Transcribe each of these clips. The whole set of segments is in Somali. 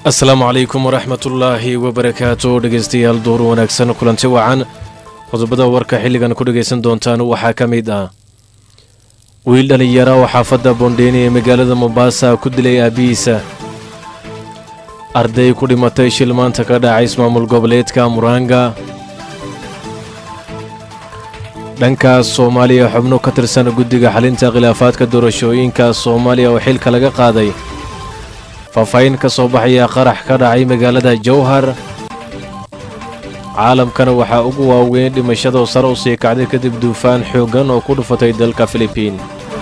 asalaamu calaykum waraxmatullaahi wabarakaatu dhegaystayaal duur wanaagsan kulanti wacan qodobada warka xilligan ku dhegaysan doontaan waxaa ka mid ah wiil dhallinyara oo xaafadda bondheeni ee magaalada mombaasa ku dilay aabbihiisa arday ku dhimatay shil maanta ka dhacay ismaamul goboleedka muraanga dhankaas soomaaliya xubno ka tirsan guddiga xalinta khilaafaadka doorashooyinka soomaaliya oo xilka laga qaaday faahfaahin ka soo baxaya qarax ka dhacay magaalada jowhar caalamkana waxaa ugu waaweyn dhimashadoo sare u sii kacday kadib duufaan xooggan oo ku dhufatay dalka filibiin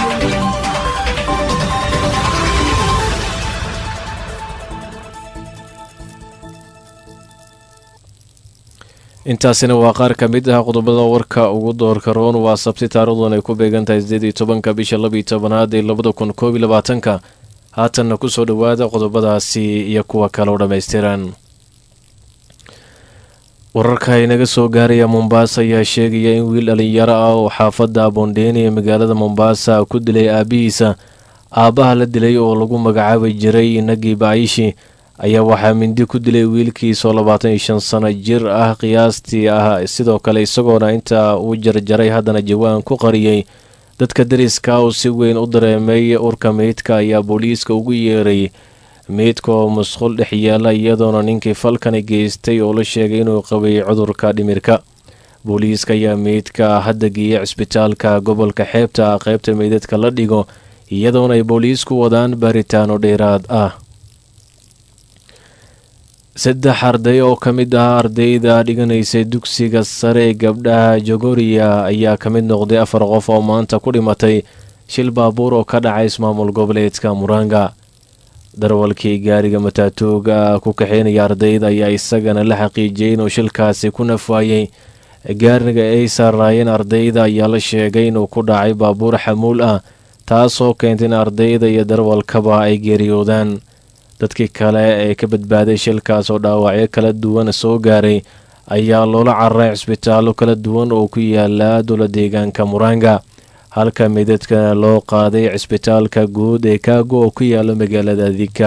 intaasina waa qaar ka mid ah qodobada warka ugu doorka roon waa sabti taarikhdan ay ku beegan tahay sideed iyo tobanka bisha labiyo tobanaad ee labada kun koob iyo labaatanka haatanna ku soo dhowaada qodobadaasi iyo kuwa kale oo dhammaystiran wararka inaga soo gaaraya mombaasa ayaa sheegaya in wiil dhallinyaro ah oo xaafadda bondheeni ee magaalada mombaasa ku dilay aabbihiisa aabbaha la dilay oo lagu magacaabi jiray nagi baayishi ayaa waxaa mindi ku dilay wiilkiisoo labaatan iyo shan sano jir ah qiyaastii ah sidoo kale isagoona intaa uu jarjaray haddana jawaan ku qariyey dadka dariska uu si weyn u dareemay urka meydka ayaa booliiska ugu yeeray meydka oo musqul dhex yaala iyadoona ninkii falkani geystay oo la sheegay inuu qabay cudurka dhimirka booliiska ayaa meydka hadda geeyay cisbitaalka gobolka xeebta qaybta meydadka la dhigo iyadoona ay booliisku wadaan baaritaano dheeraad ah saddex arday oo ka mid ah ardayda dhiganaysay dugsiga sare ee gabdhaha jogoriya ayaa ka mid noqday afar qof oo maanta ku dhimatay shil baabuur oo ka dhacay ismaamul goboleedka muraanga darwalkii gaariga mataatooga ku kaxeynaya ardayda ayaa isagana la xaqiijiyey inuu shilkaasi ku nafwaayey gaariga ay saaraayeen ardayda ayaa la sheegay inuu ku dhacay baabuur xamuul ah taasoo keentay in ardayda iyo darwalkaba ay geeriyoodaan dadkii kale ee ka badbaaday shilkaas oo dhaawacyo kala duwan soo gaaray ayaa loola cararay cisbitaallo kala duwan oo ku yaala dowla deegaanka muraanga halka midadkana loo qaaday cisbitaalka guud ee kaago oo ku yaala magaalada dika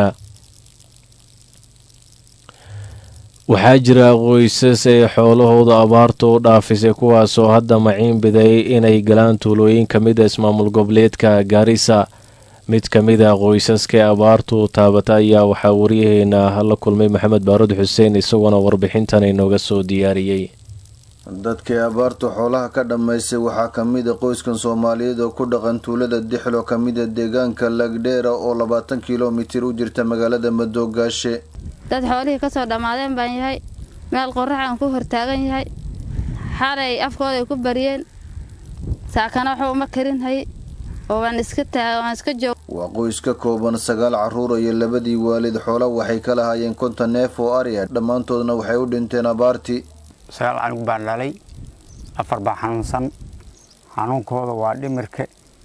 waxaa jira qoysas ee xoolahooda abaartu u dhaafisay kuwaasoo hadda maciin biday inay galaan tuulooyin ka mid a ismaamul goboleedka gaarisa mid ka mid a qoysaskae abaartu taabata ayaa waxaa waryaheena la kulmay maxamed baarud xuseen isagoona warbixintan inooga soo diyaariyey dadkii abaartu xoolaha ka dhammaysay waxaa ka mid a qoyskan soomaaliyeed oo ku dhaqan tuulada dixlo ka mid a deegaanka lagdheera oo labaatan kilomitir u jirta magaalada madoogaashe dad xoolihii kasoo dhammaadeen baan yahay meel qorax aan ku hortaagan yahay xalay afkooday ku bariyeen saakana waxba uma karinhay oo waan iska waan iska joog waa qoys ka kooban sagaal carruur iyo labadii waalid xoola waxay ka lahaayeen konton neef oo ariya dhammaantoodna waxay u dhinteen abaartii sagaal canug baan dhalay afar baa xanuunsan xanuunkooda waa dhimirka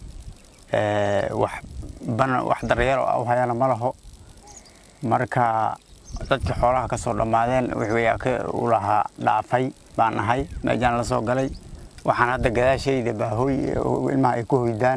wax daryeelo u hayana ma laho marka dadkii xoolaha ka soo dhammaadeen wixii u lahaa dhaafay baan ahay meejaan la soo galay waxaan hadda gadaashayda baahooy ilmaha ay ku hoydaan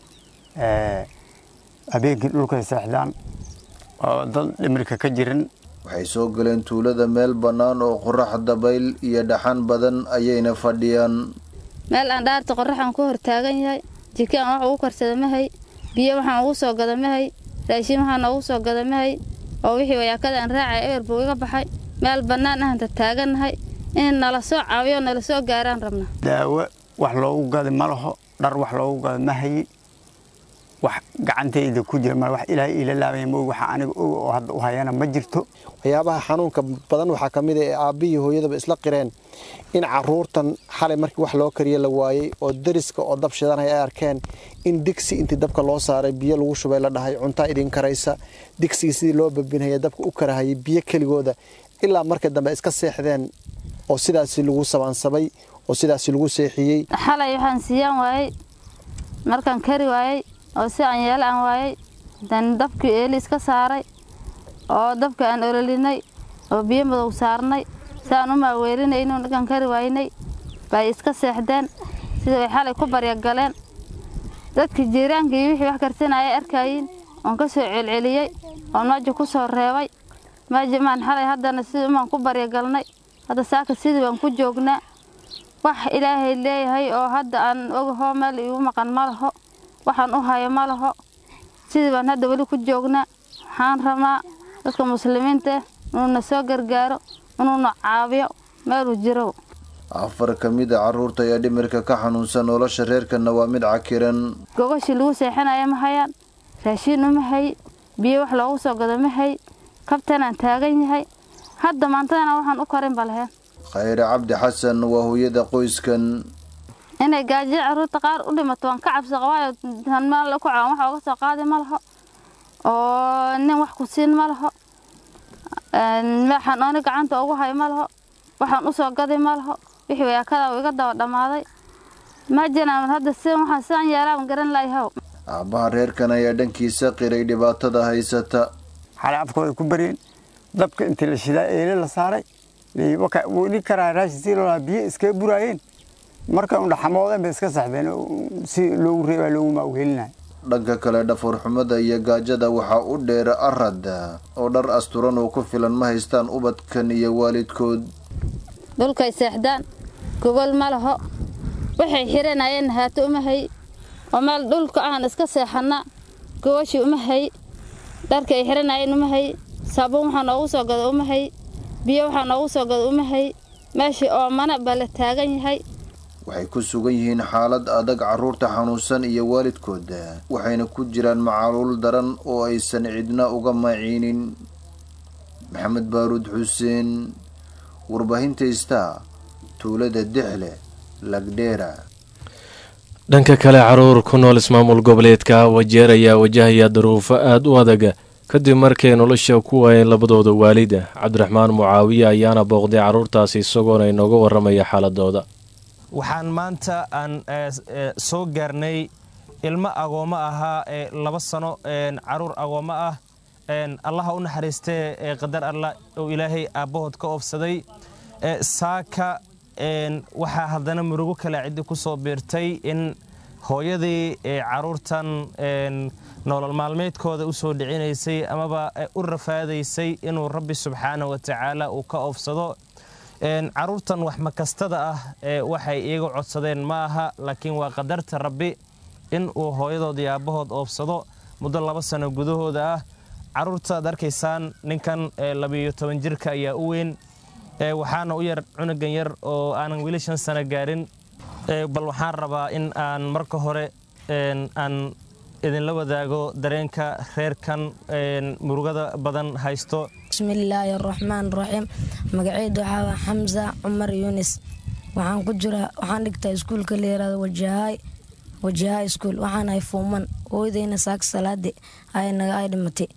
habeenkii dhulkay seexdaan oo dad dhimirka ka jirin waxay soo galeen tuulada meel bannaan oo qorax dabayl iyo dhaxan badan ayayna fadhiyaan meel aan dhaarta qoraxaan ku hortaagan yahay jiki aan wax ugu karsada mahay biyo waxaan ugu soo gada mahay raashin waxaan noogu soo gada mahay oo wixii wayaakada aan raacay eber buu iga baxay meel bannaan ahanta taagannahay in nala soo caawiyo nala soo gaaraan rabna daawo wax loogu gada ma laho dhar wax loogu gada ma hayi wax gacantayda ku jira ma wax ilaahay iila laabaya moog waxa aniga og oo hadda u hayana ma jirto waxyaabaha xanuunka badan waxaa ka mid a ee aabbihii hooyadaba isla qireen in caruurtan xalay markii wax loo kariya la waayey oo dariska oo dab shidanaya ay arkeen in digsi intii dabka loo saaray biyo lagu shubay la dhahay cuntaa idin karaysa digsigii sidii loo babinaya dabka u karahayay biyo keligooda ilaa marka dambe iska seexdeen oo sidaasi lagu sabaansabay oo sidaasi lagu seexiyey xalay waxaan siiyaan waayey markaan kari waayey oo si aan yeelo aan waayey dan dabkii eeli iska saaray oo dabka aan ololinay oo biyo madow saarnay saan u maaweelinayno ninkaan kari waaynay bay iska seexdeen sida way xalay ku baryagaleen dadkii jiiraankii wixii wax karsanayay arkayiin oon ka soo celceliyey oon maaja ku soo reebay maajimaan xalay haddana sidii umaan ku baryagalnay hadda saaka sidii baan ku joognaa wax ilaahay leeyahay oo hadda aan ogaho meel iigu maqan ma laho waxaan u hayo ma laho sidii baan hadda weli ku joognaa waxaan rabnaa dadka muslimiinta inuuna soo gargaaro inuuna caawiyo meeluu jiro afar ka mid a carruurta ayaa dhimirka ka xanuunsan nolosha reerkana waa mid cakiran gogashii lagu seexanaya ma hayaan raashiin uma hay biyo wax loogu soo gado ma hay kabtanaan taagan yahay hadda maantadana waxaan u karin balheen khayre cabdi xasan waa hooyada qoyskan inay gaajiyo carruurta qaar u dhimato waan ka cabsi qabaayo meel ku cawan wax ooga soo qaadi ma laho oo nin wax ku siin ma laho waxaan ooni gacanta ugu hay ma laho waxaan u soo gadi ma laho wixii wayaakada uu iga daba dhammaaday ma jiraan hadda si waxaan sidaan yeelaan garan layahow aabbaha reerkan ayaa dhankiisa qiray dhibaatada haysata xalay afkooda ku baryeen dabka intii la shidaa eele la saaray weli karaa raashin si loo biyo iskaga buraayeen markay undhaxamoodeen bay iska saxdeen si loogu reebaa loogu maawhelinaya dhanka kale dhafuurxumada iyo gaajada waxaa u dheera arad oo dhar asturan oo ku filan ma haystaan ubadkan iyo waalidkood dhulkay seexdaan gogol ma laho waxay xiranayeen haato uma hay oo meel dhulka aan iska seexana gogashii uma hay dharka ay xiranayeen uma hay saabuun waxaa noogu soo gado uma hay biyo waxaa noogu soo gado uma hay meeshii oomana baa la taagan yahay waxay ku sugan yihiin xaalad adag carruurta xanuunsan iyo waalidkooda waxayna ku jiraan macaluul daran oo aysan cidna uga maciinin maxamed baaruud xuseen warbaahinta istaa tuulada dixle lagdheera dhanka kale caruur ku nool ismaamul goboleedka wajeer ayaa wajahaya duruufo aada u adag kadib markay nolosha ku waayeen labadooda waalida cabdiraxmaan mucaawiye ayaana booqday carruurtaasi isagoona inooga waramaya xaaladooda waxaan maanta aan soo gaarnay ilmo agoommo ahaa ee laba sano caruur agoommo ah allaha u naxariistee ee qadar allah oo ilaahay aabbahood ka oofsaday saaka waxaa haddana murugo kale ciddi ku soo biirtay in hooyadii caruurtan nolol maalmeedkooda u soo dhicinaysay amaba u rafaadaysay inuu rabbi subxaana wa tacaala uu ka oofsado caruurtan wax makastada ah waxay iiga codsadeen ma aha laakiin waa qadarta rabbi in uu hooyadood iyo aabbahood oofsado muddo laba sano gudahooda ah caruurta ad arkaysaan ninkan labiiyo toban jirka ayaa u weyn waxaana u yar cunugan yar oo aanan weli shan sano gaarin bal waxaan rabaa in aan marka hore aan idinla wadaago dareenka reerkan murugada badan haysto bismillaahi araxmaan raxiim magaceydu waxaa waa xamsa cumar yunis waxaan ku jiraa waxaan dhigtaa iskuulka la yiraahdo wajahaay wajahaay iskuul waxaan ahay fuuman hooyadayna saak salaade ay naga ay dhimatay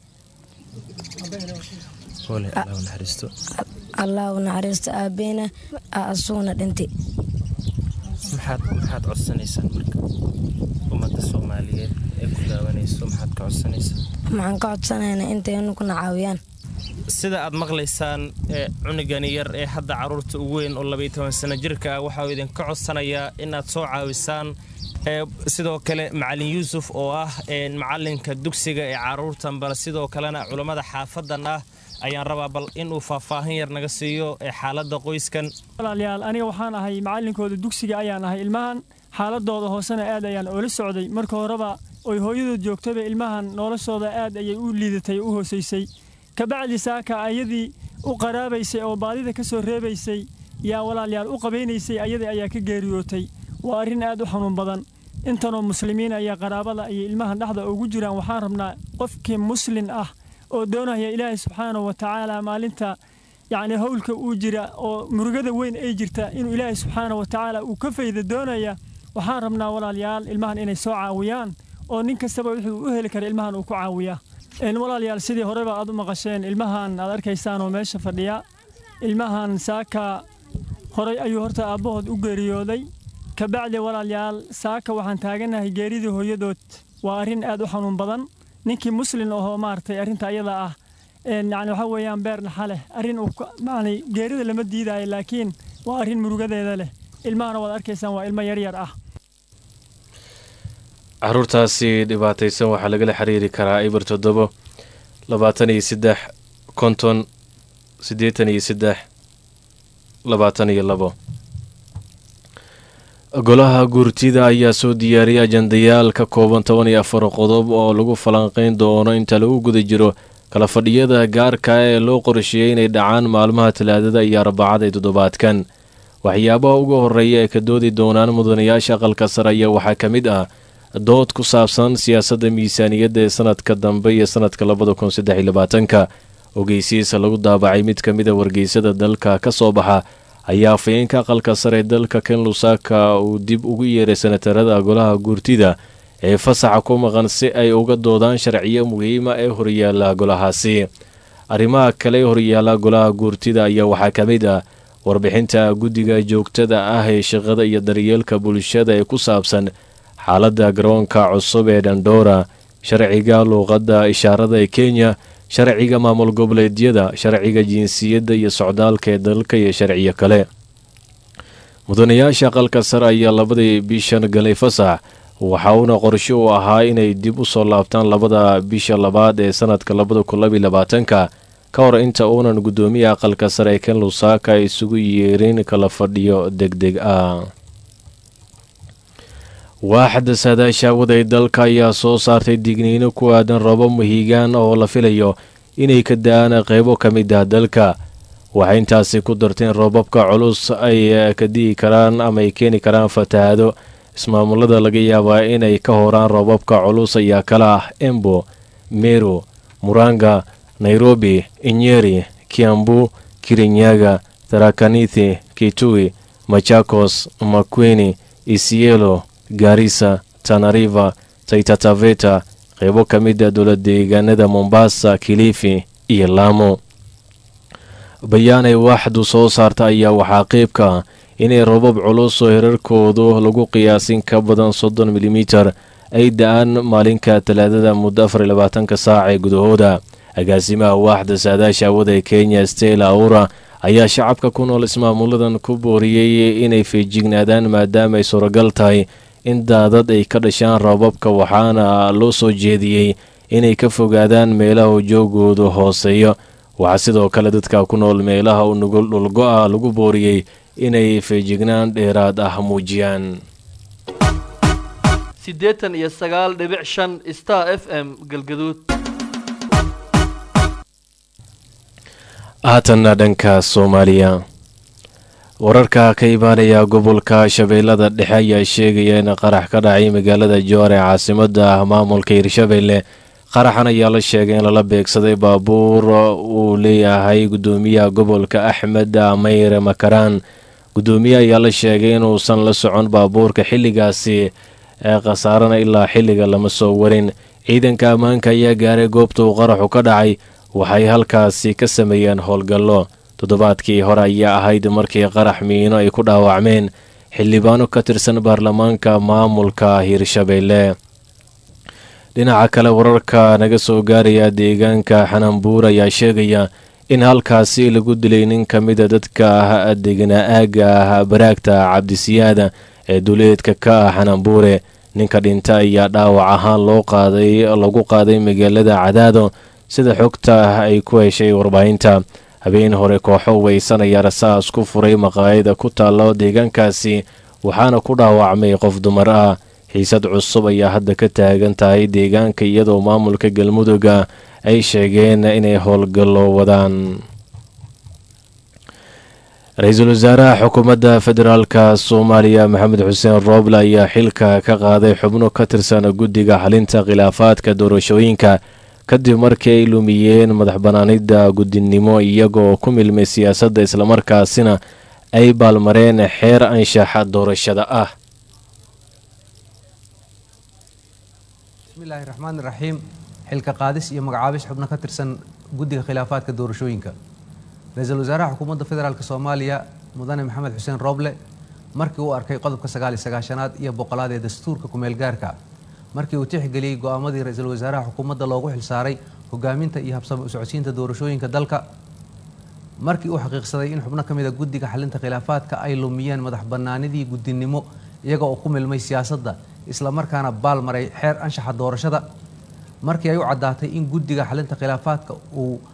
allah u naxariisto aabeyna asuguna dhintay maxaad codsanaysaan marka ummadda soomaaliyeed ee ku daawanayso maxaad ka codsanaysaa waxaan ka codsanaynaa intaynu kuna caawiyaan sida aad maqlaysaan cunugani yar ee hadda carruurta ugu weyn oo labaiyo toban sano jirka ah waxauu idinka codsanayaa inaad soo caawisaan sidoo kale macalin yuusuf oo ah macalinka dugsiga ee carruurtan bal sidoo kalena culammada xaafadan ah ayaan rabaa bal inuu faahfaahin yar naga siiyo xaaladda qoyskan walaalayaal aniga waxaan ahay macalinkooda dugsiga ayaan ahay ilmahan xaaladooda hoosena aad ayaan oola socday marka horeba oy hooyadood joogtaba ilmahan noloshooda aad ayay u liidatay u hoosaysay kabacdi saaka ayadii u qaraabaysay oo baadida ka soo reebaysay yaa walaalyaal u qabaynaysay ayadii ayaa ka geeriyootay waa arrin aad u xanuun badan intanoo muslimiin ayaa qaraabada ayay ilmahan dhexda ugu jiraan waxaan rabnaa qofkii muslin ah oo doonaya ilaahay subxaanahu wa tacaala maalinta yacni howlka uu jira oo murugada weyn ay jirta inuu ilaahay subxaanahu wa tacaala uu ka fayda doonaya waxaan rabnaa walaalyaal ilmahan inay soo caawiyaan oo nin kastaba wuxuu u heli kara ilmahan uu ku caawiyaa walaalyaal sidii horeba aad u maqasheen ilmahan aad arkaysaan oo meesha fadhiya ilmahan saaka horay ayuu horta aabbahood u geeriyooday kabacdi walaalyaal saaka waxaan taaganahay geeridii hooyadood waa arrin aad u xanuun badan ninkii muslin ahoo maaragtay arrinta ayada ah yani waxaa weeyaan beer naxa leh arrin uu yani geerida lama diidaayo laakiin waa arrin murugadeeda leh ilmahana waad arkaysaan waa ilmo yaryar ah caruurtaasi dhibaataysan waxaa lagala xiriiri karaa ibir toddobo labaatan iyo saddex konton siddeetan iyo saddex labaatan iyo labo golaha guurtida ayaa soo diyaariyay ajandayaal ka kooban toban iyo afar qodob oo lagu falanqeyn doono inta lagu guda jiro kala fadhiyada gaarka ee loo qorsheeyey inay dhacaan maalmaha talaadada iyo arbacada ee toddobaadkan waxyaabaha ugu horreeya ee ka doodi doonaan mudanayaasha aqalka sare ayaa waxaa ka mid ah dood ku saabsan siyaasadda miisaaniyadda ee sanadka dambe iyo sanadka labada kun saddex iyo labaatanka ogeysiisa lagu daabacay mid ka mida wargeysada dalka ka soo baxa ayaa afayeenka aqalka sare dalka ken lusaka uu dib ugu yeeray senatarada golaha guurtida ee fasaxa ku maqan si ay uga doodaan sharciyo muhiima ee horyaala golahaasi arrimaha kale ee horyaala golaha guurtida ayaa waxaa ka mid ah warbixinta guddiga joogtada ah ee shaqada iyo daryeelka bulshada ee ku saabsan xaaladda garoonka cusub ee dhandhoora sharciga luuqadda ishaarada ee kenya sharciga maamul goboleedyada sharciga jinsiyadda iyo socdaalka ee dalka iyo sharciyo kale mudanayaasha aqalka sare ayaa labadii bishan galay fasax waxa uuna qorshe u ahaa inay dib u soo laabtaan labada bisha labaad ee sanadka labada kun labiyo labaatanka ka hor inta uunan guddoomiya aqalka sare ee ken lusaka isugu yeerin kala fadhiyo deg deg ah waaxda saadaasha waday dalka ayaa soo saartay digniino ku aadan robo muhiigaan oo la filayo inay ka da-aan qeybo ka mid ah dalka waxay intaasi ku darteen roobabka culus ay ka di'i karaan ama ay keeni karaan fatahaado ismaamulada laga yaabaa inay ka horaan roobabka culus ayaa kala ah embo meru muranga nairobi inyeri kiambu kirinyaga tarakanithi kitui machakos makweni isielo gaarisa tanariva taitataveta qeybo ka mid a dowla deegaanada mombasa kilifi iyo laamo bayaan ay waaxdu soo saarta ayaa waxaa qeyb ka ah inay robab culus oo herarkoodu lagu qiyaasin ka badan soddon milimitar ay da-aan maalinka talaadada muddo afar iyo labaatanka saac ee gudahooda agaasimaha waaxda saadaasha awada ee kenya stela aura ayaa shacabka ku nool ismaamuladan ku booriyey inay feejignaadaan maadaama ay suuragal tahay in daadad ay ka dhashaan roobabka waxaana loo soo jeediyey inay ka fogaadaan meelaha ujoogoodu hooseeyo waxaa sidoo kale dadka ku nool meelaha u nugul dhulgo-a lagu booriyey inay feejignaan dheeraad ah muujiyaan siddeetan iyo sagaal dhibic shan star f m galgaduud haatanna dhanka soomaaliya wararka ka imaanaya gobolka shabeellada dhexe ayaa sheegaya in qarax ka dhacay magaalada joor ee caasimada maamulka hirshabeelle qaraxan ayaa la sheegay in lala beegsaday baabuur uu leeyahay gudoomiyaha gobolka axmed mayre makaraan gudoomiye ayaa la sheegay inuusan la socon baabuurka xilligaasi ee khasaarana ilaa xilliga lama soo warin ciidanka ammaanka ayaa gaaray goobta uu qaraxu ka dhacay waxay halkaasi ka sameeyeen howlgallo toddobaadkii hore ayaa ahayd markii qarax miino ay ku dhaawacmeen xildhibaano ka tirsan baarlamaanka maamulka hirshabeelle dhinaca kale wararka naga soo gaaraya deegaanka xananbuur ayaa sheegaya in halkaasi lagu dilay nin ka mida dadka ah deganaa aagga ah baraagta cabdisiyaada ee duleedka ka ah xananbuure ninka dhinta ayaa dhaawac ahaan loo qaaday lagu qaaday magaalada cadaado sida xogta ah ay ku heshay warbaahinta habeen hore kooxo weysanaya rasaas ku furay maqaayada ku taalo deegaankaasi waxaana ku dhaawacmay qof dumar ah xiisad cusub ayaa hadda ka taagan tahay deegaanka iyadoo maamulka galmudugga ay sheegeen inay howlgallo wadaan ra-iisul wasaaraha xukuumadda federaalka soomaaliya maxamed xuseen rooble ayaa xilka ka qaaday xubno ka tirsan guddiga xalinta khilaafaadka doorashooyinka kadib markii ay lumiyeen madax banaanida guddinimo iyagoo ku milmay siyaasadda islamarkaasina ay baalmareen xeer anshaxa doorashada ah bismillahi raxmaan raxiim xilka qaadis iyo magacaabis xubno ka tirsan guddiga khilaafaadka doorashooyinka ra-iisul wasaaraha xukuumadda federaalk soomaaliya mudane maxamed xuseen rooble markii uu arkay qodobka sagaal iyo sagaashanaad iyo boqolaad ee dastuurka kumeel gaarka markii uu tixgeliyey go-aamadii ra-iisul wasaaraha xukuumadda loogu xilsaaray hogaaminta iyo habsami u socodsiinta doorashooyinka dalka markii uu xaqiiqsaday in xubno ka mida guddiga xalinta khilaafaadka ay lumiyeen madax bannaanidii guddinimo iyaga oo ku milmay siyaasadda islamarkaana baal maray xeer anshaxa doorashada markii ay u caddaatay in guddiga xalinta khilaafaadka uu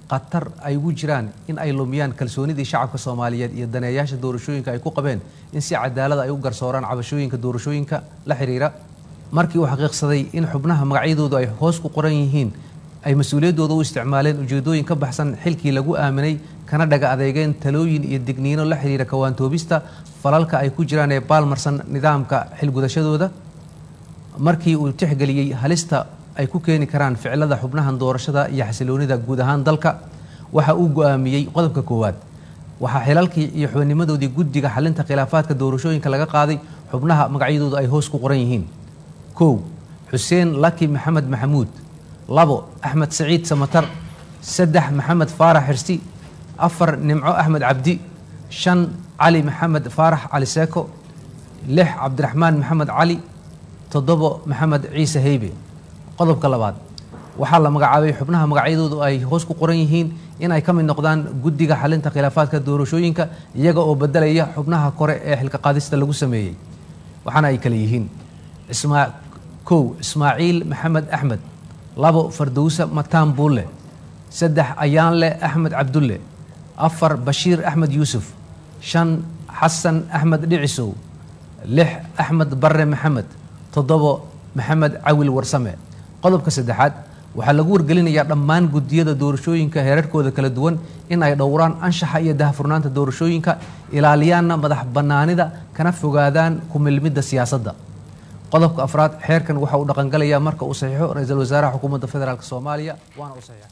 khatar ay ugu jiraan in ay lumiyaan kalsoonidii shacabka soomaaliyeed iyo daneeyaasha doorashooyinka ay ku qabeen in si cadaalada ay u garsooraan cabashooyinka doorashooyinka la xiriira markii uu xaqiiqsaday in xubnaha magacyadoodu ay hoos ku qoran yihiin ay mas-uuliyaddooda u isticmaaleen ujeedooyin ka baxsan xilkii lagu aaminay kana dhaga adeegeen talooyin iyo digniino la xiriira kawaantoobista falalka ay ku jiraan ee baalmarsan nidaamka xilgudashadooda markii uu tixgeliyey halista ay ku keeni karaan ficilada xubnahan doorashada iyo xasiloonida guud ahaan dalka waxa uu go'aamiyey qodobka koowaad waxaa xilalkii iyo xubinnimadoodii guddiga xalinta khilaafaadka doorashooyinka laga qaaday xubnaha magacyadoodu ay hoos ku qoran yihiin kow xuseen laki maxamed maxamuud labo axmed saciid samatar saddex maxamed faarax xirsi afar nimco axmed cabdi shan cali maxamed faarax cali seeko lix cabdiraxmaan maxamed cali toddobo maxamed ciise heybe qodobka labaad waxaa la magacaabay xubnaha magacyadoodu ay hoos ku qoran yihiin in ay ka mid noqdaan guddiga xalinta khilaafaadka doorashooyinka iyaga oo bedelaya xubnaha kore ee xilka qaadista lagu sameeyey waxaana ay kale yihiin kow ismaaciil maxamed axmed labo fardowsa mataan buulle saddex ayaanle axmed cabdulle afar bashiir axmed yuusuf shan xasan axmed dhicisow lix axmed barre maxamed toddobo maxamed cawil warsame qodobka saddexaad waxaa lagu wargelinayaa dhammaan guddiyada doorashooyinka heerarkooda kala duwan in ay dhowraan anshaxa iyo dahfurnaanta doorashooyinka ilaaliyaanna madax bannaanida kana fogaadaan ku milmidda siyaasadda qodobka afraad xeerkan waxa uu dhaqangalayaa marka uu saxiixo ra-iisul wasaaraha xukuumadda federaalk soomaaliya waana uu saxiixay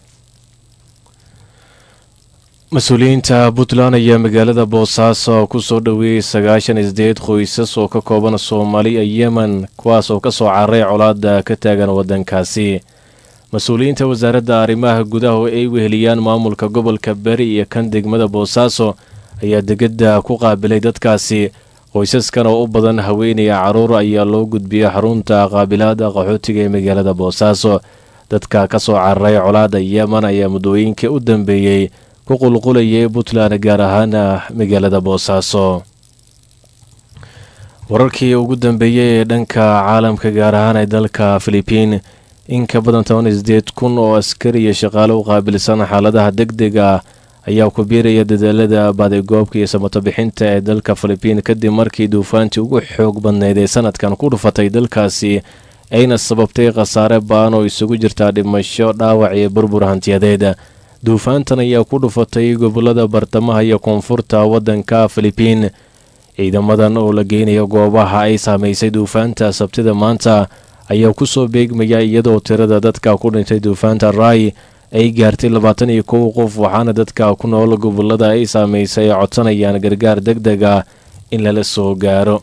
mas-uuliyiinta puntland ayaa magaalada boosaaso kusoo dhoweeyey sagaashan isdeed qoysas oo ka kooban soomaali iyo yemen kuwaas oo kasoo cararay colaada ka taagan wadankaasi mas-uuliyiinta wasaaradda arrimaha gudaha oo ay weheliyaan maamulka gobolka beri iyo kan degmada boosaaso ayaa degada ku qaabilay dadkaasi qoysaskan oo u badan haweenaya caruur ayaa loo gudbiyey xarunta qaabilaada qaxootiga ee magaalada boosaaso dadka kasoo cararay colaada yemen ayaa muddooyinkii u dambeeyey ku qulqulayay puntland gaar ahaana magaalada boosaaso wararkii ugu dambeeyey ee dhanka caalamka gaar ahaan ee dalka filibiin in ka badan toban isdeed kun oo askari iyo shaqaale u qaabilsan xaaladaha deg deg ah ayaa ku biiraya dadaalada baadigoobka iyo samato bixinta ee dalka filibiin kadib markii duufaantii ugu xoog badneyd ee sanadkan ku dhufatay dalkaasi ayna sababtay khasaare ba'an oo isugu jirtaa dhimasho dhaawac iyo burbur hantiyadeed duufaantan ayaa ku dhufatay gobolada bartamaha iyo koonfurta waddanka filibiin ciidamadan oo la geynayo goobaha ay saamaysay duufaanta sabtida maanta ayaa kusoo beegmaya iyadoo tirada dadka ku dhintay duufaanta rai ay gaartay labaatan iyo kow qof waxaana dadka ku nool gobolada ay saamaysay ay codsanayaan gargaar deg deg ah in lala soo gaaro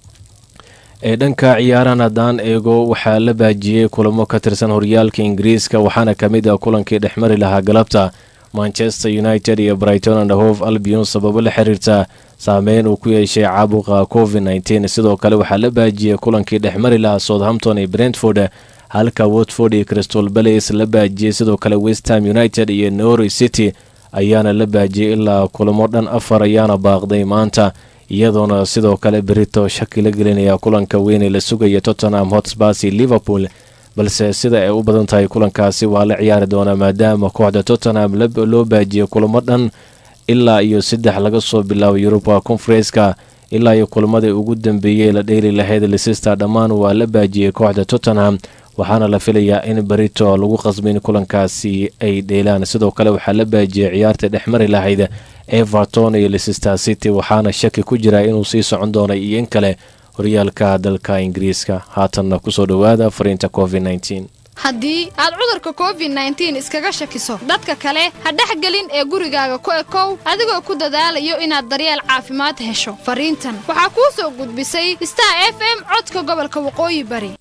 ee dhanka ciyaarahan haddaan eego waxaa la baajiyey kulamo ka tirsan horyaalka ingiriiska waxaana ka mid ah kulankii dhexmari lahaa galabta manchester united iyo brighton and hove albion sababo la xiriirta saameyn uu ku yeeshay caabuqa covid nteen sidoo kale waxaa la baajiyey kulankii dhexmari lahaa southampton iyo brentford halka watford iyo crystal balace la baajiyey sidoo kale westham united iyo norwich city ayaana la baajiyey ilaa kulamo dhan afar ayaana baaqday maanta iyadoona sidoo kale berito shaki la gelinaya kulanka weynee la sugaya tottenham hotspurs iyo liverpool balse sida ay u badan tahay kulankaasi waa la ciyaari doonaa maadaama kooxda tottenham loo baajiyey kulamo dhan ilaa iyo saddex laga soo bilaabo yuruba conferenska ilaa iyo kulamadii ugu dambeeyey la dheeli lahayd leicester dhammaan waa la baajiyey kooxda tottenham waxaana la filayaa in berito lagu qasbin kulankaasi ay dheelaan sidoo kale waxaa la baajiyey ciyaarta dhexmari lahayd everton iyo leicester city waxaana shaki ku jira inuu sii socon doono iyo in kale horyaalka dalka ingiriiska haatanna kusoo dhowaada fariinta covid haddii aad cudurka covid nteen iskaga shakiso dadka kale ha dhexgelin ee gurigaaga ku ekow adigoo ku dadaalayo inaad daryeel caafimaad hesho fariintan waxaa kuu soo gudbisay star f m codka gobolka waqooyi bari